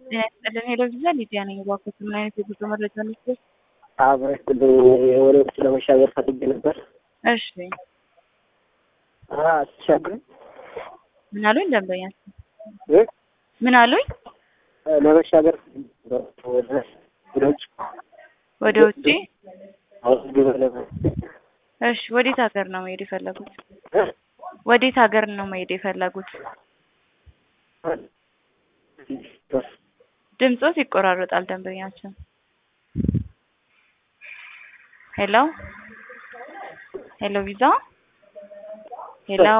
ጤና ይስጥልን ሄሎ ቪዛ ሊዲያ ነኝ። እባክዎት ምን አይነት የጉዞ መረጃ ነበር? አብረክልኝ ወደ ውጭ ለመሻገር ፈልጌ ነበር። እሺ አትሻግርም ምን አሉኝ? ደንበኛ እ? ምን አሉኝ? ለመሻገር ወደ ወደ ውጭ ወደ ውጭ አውስ ለመ እሺ ወዴት ሀገር ነው መሄድ የፈለጉት? እ? ወዴት ሀገር ነው መሄድ የፈለጉት? ድምጾት ይቆራረጣል ደንበኛችን። ሄሎ ሄሎ ቪዛ ሄሎ